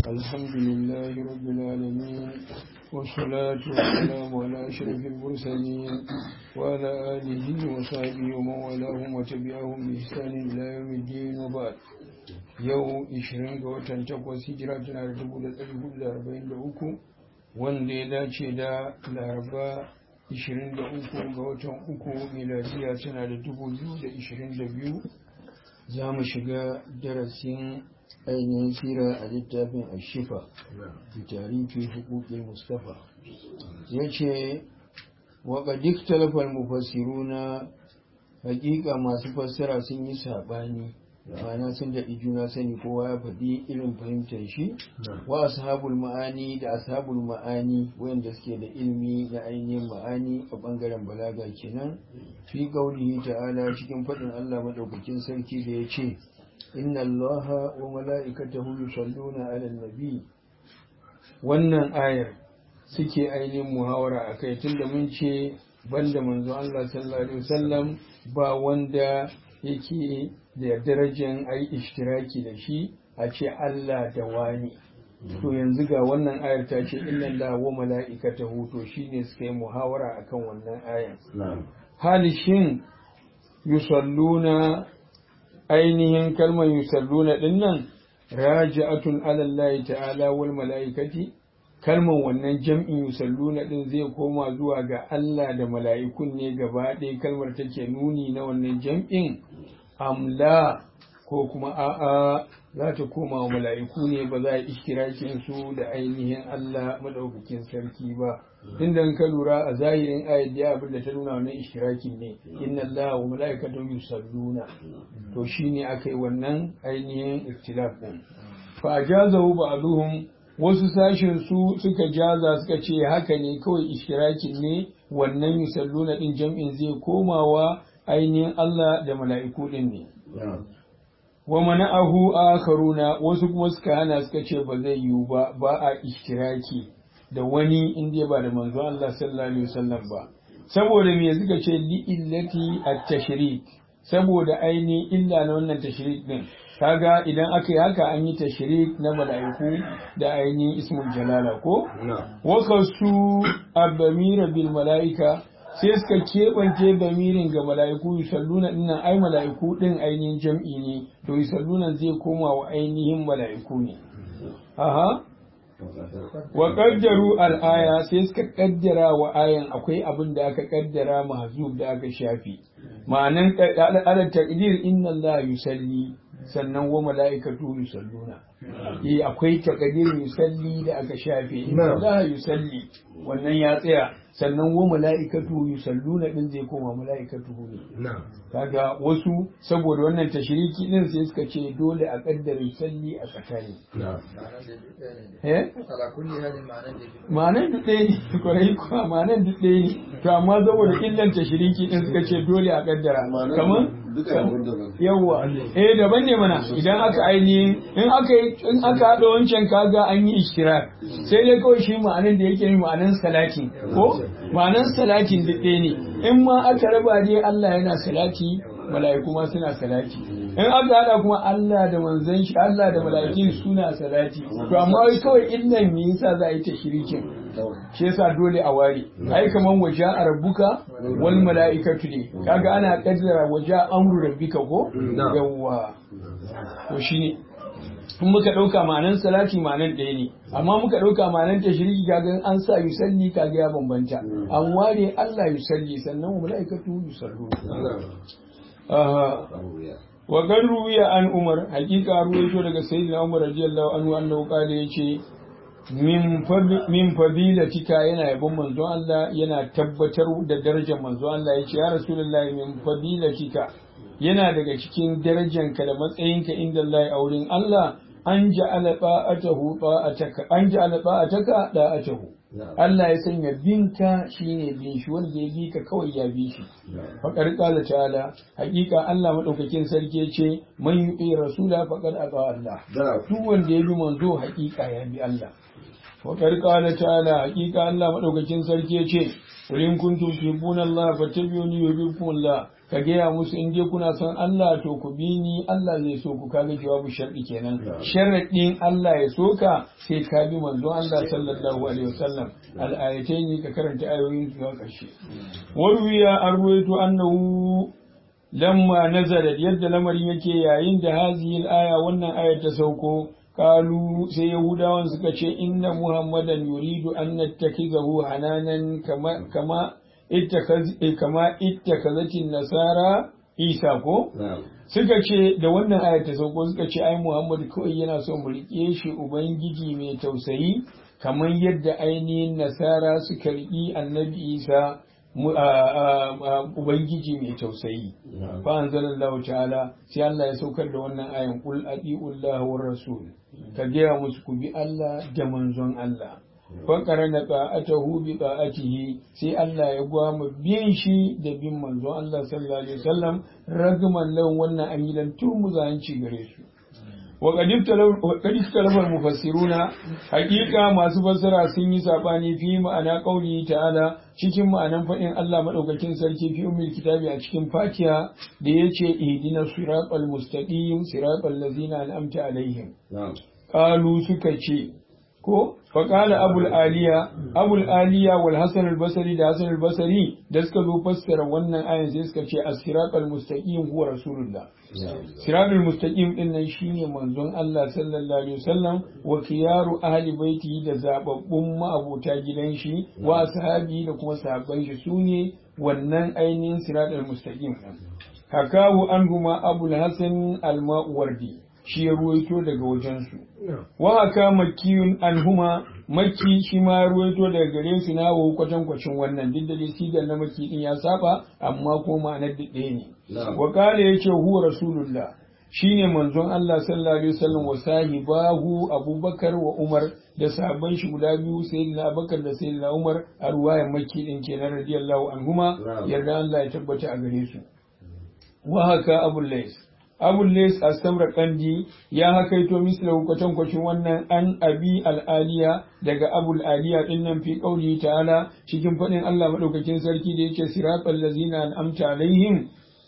الحمد لله رب العالمين والصلاة والسلام على أشرف المرسلين وعلى آله وصحبه ومن والاهم وتبعهم بإحسان إلى يوم الدين وبعد yau 20 ga watan 8 hijira tana da 1443 wanda ya dace da laraba 23 ga watan uku miladiya tana da 2022 za mu shiga darasin ainihin sira a littafin ashifa da tarihi hukukin mustafa ya ce waka duk talafar mufassiruna hakika masu fassara sun yi saɓani ma'ana sun daɗi juna sani kowa ya faɗi irin fahimtar shi wa ashabul ma'ani da ashabul ma'ani wayanda suke da ilimi na ainihin ma'ani a ɓangaren balaga kenan fi qaulihi ta'ala cikin faɗin Allah madaukakin sarki da ya ce inna allaha wa mala'ikatahu yusalluna 'alan nabi wannan ayar suke ainihin muhawara akai tunda mun ce banda manzo Allah sallallahu alaihi wasallam ba wanda yake da darajar a yi ishtiraki da shi a ce Allah da wani to yanzu ga wannan ayar ta ce inna la wa mala'ikatahu to shine suka yi muhawara akan wannan ayar hali shin yusalluna ainihin kalmar yusalluna dinnan raji'atun ala Allah ta'ala wal mala'ikati kalmar wannan jam'in yusalluna din zai koma zuwa ga Allah da mala'ikun ne gaba ɗaya kalmar take nuni na wannan jam'in amla ko kuma a'a za ta koma wa mala'iku ne ba za a ishkirakin su da ainihin Allah madaukakin sarki ba inda ka lura a zahirin ayat da abin da ta nuna wannan ishkirakin ne inna Allah wa mala'ikatu yusalluna to shine akai wannan ainihin ikhtilaf din fa ajazahu ba'dhum wasu sashin su suka jaza suka ce haka ne kawai ishkirakin ne wannan yusalluna din jam'in zai komawa ainihin Allah da mala'iku ɗin ne. Wa mana'ahu akharuna wasu kuma suka hana suka ce ba zai yiwu ba ba a ishtiraki da wani inda ba da manzo Allah sallallahu alaihi wasallam ba. Saboda me suka ce li illati at-tashrik saboda ainihin illa na wannan tashrik din. Kaga idan aka yi haka an yi tashrik na mala'iku da ainihin ismul jalala ko? Wakasu abamira bil mala'ika sai suka keɓance damirin ga mala'iku yusalluna dinnan ai mala'iku ɗin ainihin jam'i ne to yusalluna zai koma wa ainihin mala'iku ne aha wa qaddaru al-aya sai suka kaddara wa ayan akwai abin da aka kaddara mahzub da aka shafi ma'anan ala taqdir inna allaha yusalli sannan wa mala'ikatu yusalluna eh akwai taqdir yusalli da aka shafe inna allaha yusalli wannan ya tsaya sannan wa mala'ikatu yusalluna din zai koma mala'ikatu ne kaga wasu saboda wannan tashriki din sai suka ce dole a kaddara yusalli a tsakani eh ma'anan duk ɗaya ne kwarai kuwa ma'anan duk ɗaya ne to amma saboda illan tashriki din suka ce dole a kaddara kamar yawwa eh daban ne mana idan aka ainihin in aka in aka haɗa wancan kaga an yi ishtirak sai dai kawai shi ma'anan da yake ma'anan salatin ko ma'anan salatin duk ɗaya ne in ma aka raba dai Allah yana salati mala'iku ma suna salati in aka haɗa kuma Allah da manzon shi Allah da mala'ikin suna salati to amma wai kawai illan me yasa za a yi tashrikin shi yasa dole a ware ai kaman waje a rabbuka wal mala'ikatu ne kaga ana kaddara waje amru rabbika ko yawwa to shine in muka ɗauka ma'anan salati ma'anan ɗaya ne amma muka ɗauka ma'anan tashriki kaga an sa yusalli kaga ya bambanta an ware Allah yusalli sannan wa mala'ikatu yusallu wa gan ruwiya an umar hakika ruwaito daga sayyidina umar radiyallahu anhu annahu qala yace min fadilatika yana yabon manzon Allah yana tabbatar da darajar manzon Allah yace ya rasulullahi min fadilatika yana daga cikin darajanka da matsayinka inda Allah a wurin Allah an ja'ala ba'atahu ba'ataka an ja'ala ba'ataka da'atahu Allah ya sanya binka shine bin shi wanda ya bi ka kawai ya bi shi faqad qala ta'ala hakika Allah madaukakin sarki ce man yu'i rasula faqad ata Allah duk wanda ya bi manzo hakika ya bi Allah faqad qala ta'ala hakika Allah madaukakin sarki ce in kuntum tuhibbuna Allah fattabi'uni yuhibbukum Allah ka gaya musu in dai kuna son Allah to ku bi ni Allah zai so ku kaga jawabu sharɗi kenan sharaɗin Allah ya so ka sai ka bi manzon Allah sallallahu alaihi wasallam al-ayatayn ka karanta ayoyin zuwa ƙarshe warwiya an ruwaito annahu lamma nazarat yadda lamarin yake yayin da hazihil aya wannan ayar ta sauko kalu sai yahudawan suka ce inna muhammadan yuridu an nattakizahu hananan kama kama ittakaz kama ittakazatin nasara isa ko suka ce da wannan ayar ta sauko suka ce ai muhammad kawai yana so mu rike shi ubangiji mai tausayi kamar yadda ainihin nasara suka riƙi annabi isa Ubangiji mai tausayi. Fa anzalallahu ta'ala sai Allah ya saukar da wannan ayan qul atiullah war rasul. Ka gaya musu ku bi Allah da manzon Allah. Fa qarana ta'atahu bi ta'atihi sai Allah ya gwama bin shi da bin manzon Allah sallallahu alaihi wasallam ragman lawan wannan an yi dan turmuzanci gare su. وقد اختلف المفسرون حقيقة ما سفسر سني ساباني في معنى قوله تعالى cikin ma'anan faɗin Allah maɗaukakin sarki fi umil kitabi a cikin fatiha da ya ce ihdina siratal mustaqim siratal ladzina an'amta alaihim qalu suka ce ko faƙala abul aliya abul aliya wal hasan al basri da hasan al basri da suka zo fassara wannan ayan sai suka ce as-siratal mustaqim huwa rasulullah siratal mustaqim din nan shine manzon Allah sallallahu alaihi wasallam wa kiyaru ahli baiti da zababbun ma'abota gidan shi wa ashabi da kuma sahabban shi sune wannan ainihin siratal mustaqim hakahu anhuma abul hasan al-mawardi shi ya ruwaito daga wajensu. Wa haka makiyun anhuma maki shi ma ya ruwaito daga gare su na wa kwatankwacin wannan duk da dai sigar na maki din ya saba amma ko ma'anar da ɗaya ne. Wa kala ya ce huwa rasulullah shine manzon Allah sallallahu alaihi wasallam wa sahibahu Abubakar wa Umar da sahabban shi guda biyu sayyidina Abubakar da sayyidina Umar a ruwayan maki din kenan radiyallahu anhuma yarda Allah ya tabbata a gare su. Wa haka Abul Lais abul les asamra kandi ya hakaito misla kwatan kwacin wannan an abi al'aliya daga abul aliya din nan fi qauli ta'ala cikin fadin Allah madaukakin sarki da yake siratal ladzina an'amta alaihim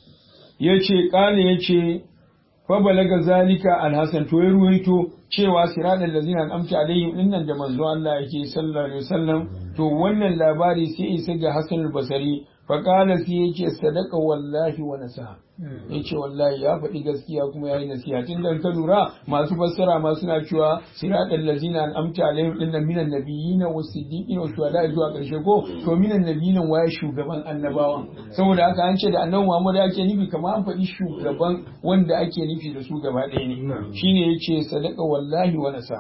yace kale yace fa balaga zalika alhasan to ya ruwaito cewa siratal ladzina an'amta alaihim din nan da manzo Allah yake sallallahu alaihi wasallam to wannan labari sai isa ga Hassan al-Basri fa kana sai yake sadaka wallahi wa nasa yace wallahi ya faɗi gaskiya kuma yayi nasiha tun dan ka lura masu fassara ma suna cewa siratal ladzina an'amta alaihim din nan minan nabiyina was siddiqina was shuhada zuwa karshe ko to minan nabiyina waye shugaban annabawan saboda haka an ce da annabi Muhammad ake nufi kamar an faɗi shugaban wanda ake nufi da su gaba ɗaya ne shine yace sadaka wallahi wa nasa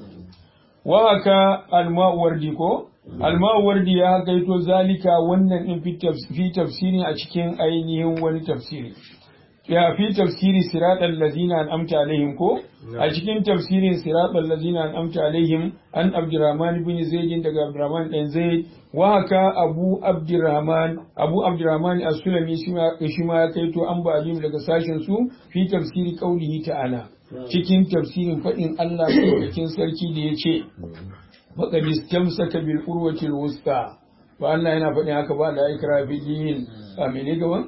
wa haka alma'uwardi ko alma'uwardi ya gaito zalika wannan in fi tafsiri a cikin ainihin wani tafsiri ya fi tafsiri siratal lazina an amta alaihim ko a cikin tafsirin siratal lazina an amta alaihim an abdurrahman bin zaid daga abdurrahman dan zaid wa haka abu abdurrahman abu abdurrahman as-sulami shi ma ya kaito an ba daga sashen su fi tafsiri qaulihi ta'ala cikin tafsirin faɗin Allah cikin sarki da ya ce faƙad istamsaka bil urwatil wusta ba Allah yana faɗin haka ba da ikra fi dinin a mene gaban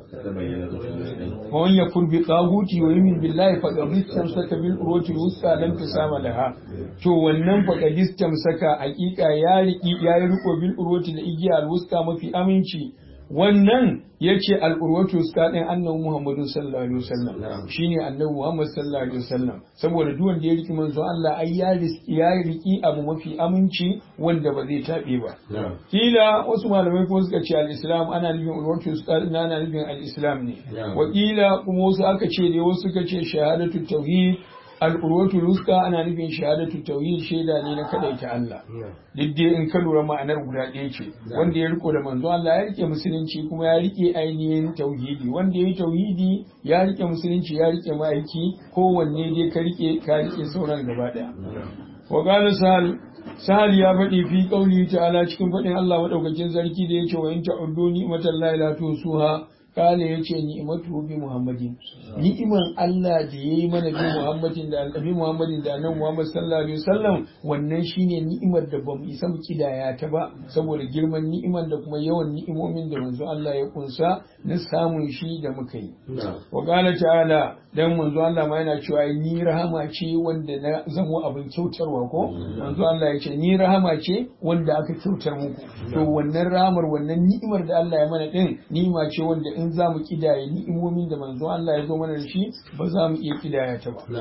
ومن يكفر بطاغوت ويؤمن بالله فقد استمسك بالعروة الوثقى لم تسام لها to wannan faqad istamsaka hakika ya riki ya riko bil urwati da igiya al wusta mafi aminci wannan yace al urwatu wusta din annabi Muhammadu sallallahu alaihi wasallam shine annabi Muhammad sallallahu alaihi wasallam saboda duk wanda ya riki manzo Allah ai ya riki ya riki abu mafi aminci wanda ba zai tabe ba kila wasu malamai kuma suka ce al islam ana nufin urwatu wusta din ana nufin al islam ne wakila kuma wasu aka ce dai wasu suka ce shahadatu tauhid al'urwatu ruska ana nufin shahadatu tauhid shaida ne na kadaita Allah duk dai in ka lura ma'anar guda ɗaya ce wanda ya riko da manzo Allah ya rike musulunci kuma ya rike ainihin tauhidi wanda ya yi tauhidi ya rike musulunci ya rike ma'aiki kowanne dai ka rike ka rike sauran gaba ɗaya wa qala sahal sahal ya faɗi fi qauli ta'ala cikin faɗin Allah madaukakin sarki da yake wa in ta'uddu ni'matallahi la tusuha kala ya ce ni'imatu bi muhammadin ni'iman Allah da ya yi mana bi muhammadin da annabi muhammadin da annabi muhammad sallallahu alaihi wasallam wannan shine ni'imar da bamu isa mu kidaya ta ba saboda girman ni'iman da kuma yawan ni'imomin da manzo Allah ya kunsa na samun shi da muka yi wa qala ta'ala dan manzo Allah ma yana cewa ni rahama ce wanda na zamo abin kyautarwa ko manzo Allah ya ce ni rahama ce wanda aka kyautar muku to wannan rahamar wannan ni'imar da Allah ya mana din ni'ima ce wanda in za mu kidaye ni'imomin da manzo Allah ya zo mana da shi ba za mu iya kidaya ta ba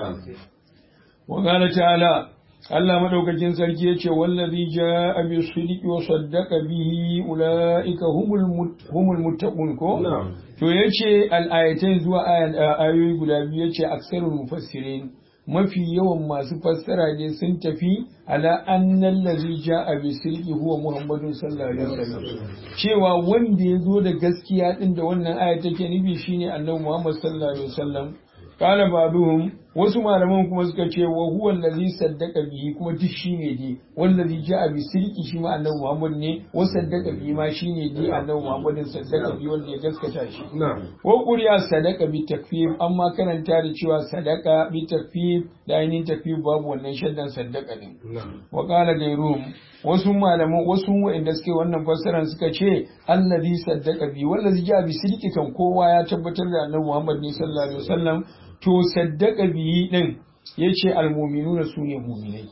wa qala ta'ala Allah madaukakin sarki yace wallazi jaa bi sidiqi wa saddaqa bihi ulaika humul humul muttaqun ko to yace al-ayatain zuwa ayoyi guda biyu yace aksarul mufassirin mafi yawan masu fassara ne sun tafi ala annal ladhi jaa bi sirqi huwa muhammadun sallallahu alaihi wasallam cewa wanda ya zo da gaskiya din da wannan aya take nufi shine annabi muhammad sallallahu alaihi wasallam qala ba'duhum wasu malaman kuma suka ce wa huwa allazi saddaqa bihi kuma duk shine dai wallazi ja'a bi sirqi shi ma annabi Muhammad ne wa saddaqa bihi ma shine dai annabi Muhammad saddaqa bihi wanda ya gaskata shi wa quriya sadaqa bi takfir amma karanta da cewa sadaqa bi takfir da ainihin takfir babu wannan shaddan saddaqa din wa qala gairum wasu malaman wasu wa'anda suke wannan fassaran suka ce allazi saddaqa bi wallazi ja'a bi sirqi kan kowa ya tabbatar da annabi Muhammad ne sallallahu alaihi wasallam to saddaka biyi din yace almu'minuna sune mu'minai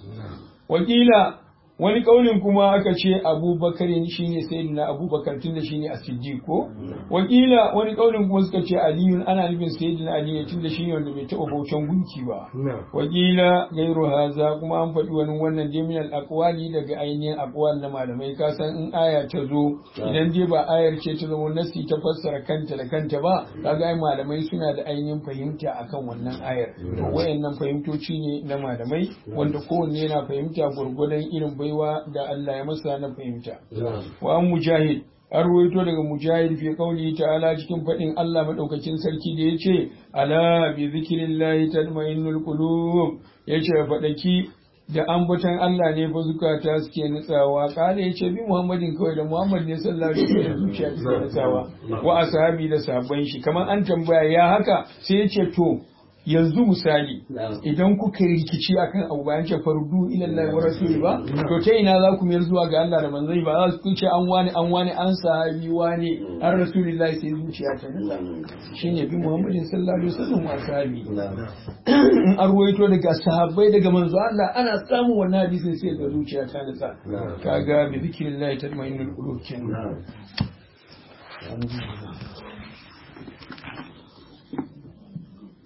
wakila wani kaulin kuma aka ce abubakar shine sayyidina abubakar tunda shine as-siddiq ko wakila wani kaulin kuma suka ce aliyu ana nufin sayyidina ali ne tunda shine wanda bai taɓa bautan gunki ba wakila gairu haza kuma an faɗi wani wannan dai min al-aqwali daga ainihin aqwal na malamai ka san in aya ta zo idan dai ba ayar ce ta zama nasi ta fassara kanta da kanta ba kaga ai malamai suna da ainihin fahimta akan wannan ayar to wayannan fahimtoci ne na malamai wanda kowanne yana fahimta gurgurdan irin bai baiwa da Allah ya masa na fahimta. Wa an mujahid, an ruwaito daga mujahid fi kauli ta'ala cikin faɗin Allah maɗaukakin sarki da ya ce, Ala bi zikirin lahi tatma'innul qulub ya ce faɗaki da ambaton Allah ne fa zukata suke nutsawa kala ya ce bi Muhammadin kawai da Muhammad ne sallallahu alaihi wasallam zuciya take nutsawa wa ashabi da sabon shi kamar an tambaya ya haka sai ya ce to yanzu misali idan kuka yi rikici akan abu bayan ce fardu ilallahi wa rasuli ba to ta ina za ku mayar zuwa ga Allah da manzon ba za ku ce an wani an wani an sahabi wani an rasulillahi sai zuciya ta nutsa shine bi Muhammadin sallallahu alaihi wasallam wa sahabi in an ruwaito daga sahabbai daga manzo Allah ana samun wannan hadisin sai ga zuciya ta nutsa kaga bi zikrillahi tatma'innul qulub kenan